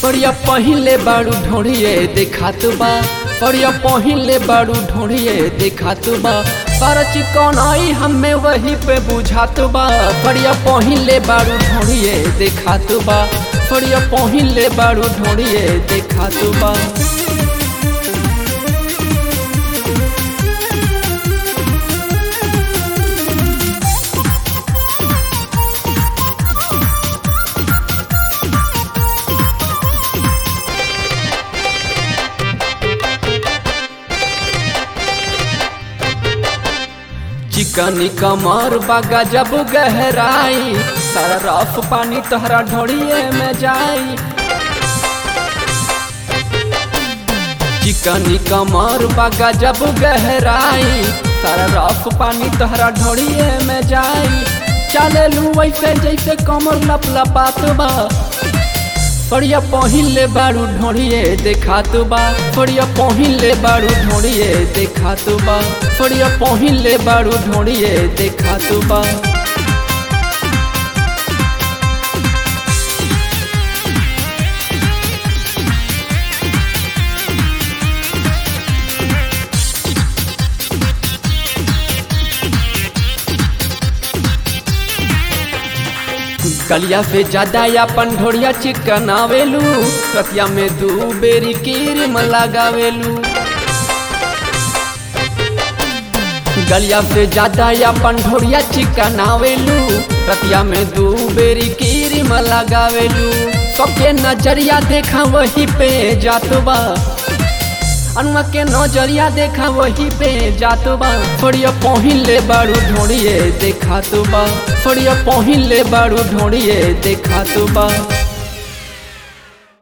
पड़िया पहिले बाड़ू ढोड़िए देखात बा पड़िया पहिले बाड़ू ढोड़िए देखात बा पर चिकन आई हमें वही पे बुझात बा पड़िया पहिले बाड़ू ढोड़िए देखात बा पड़िया पहिले बाड़ू ढोड़िए देखात बा चिकनी कमर बागा जब गहराई सारा रफ पानी तोहरा ढोड़िए में जाई चिकनी कमर बागा जब गहराई सारा रफ पानी तोहरा ढोड़िए में जाई चले लू वैसे जैसे कमर लप लपात बा पड़िया पहिले बारू ढोड़िए देखात बा पड़िया पहिले बारू ढोड़िए देखात बा पड़िया पहिले बारू ढोड़िए देखात बा गलिया से ज्यादा अपन ढोड़िया चिकन आवेलू कतिया में दू बेरी क्रीम लगावेलू गलिया से ज्यादा अपन ढोड़िया चिकन आवेलू रतिया में दू बेरी क्रीम लगावेलू सबके नजरिया देखा वही पे जात बा अनुआ के नजरिया देखा वही पे जात बा थोड़िया पहिले बारू ढोड़िए देखा तो बा थोड़िया पहिले बारू ढोड़िए देखा तो बा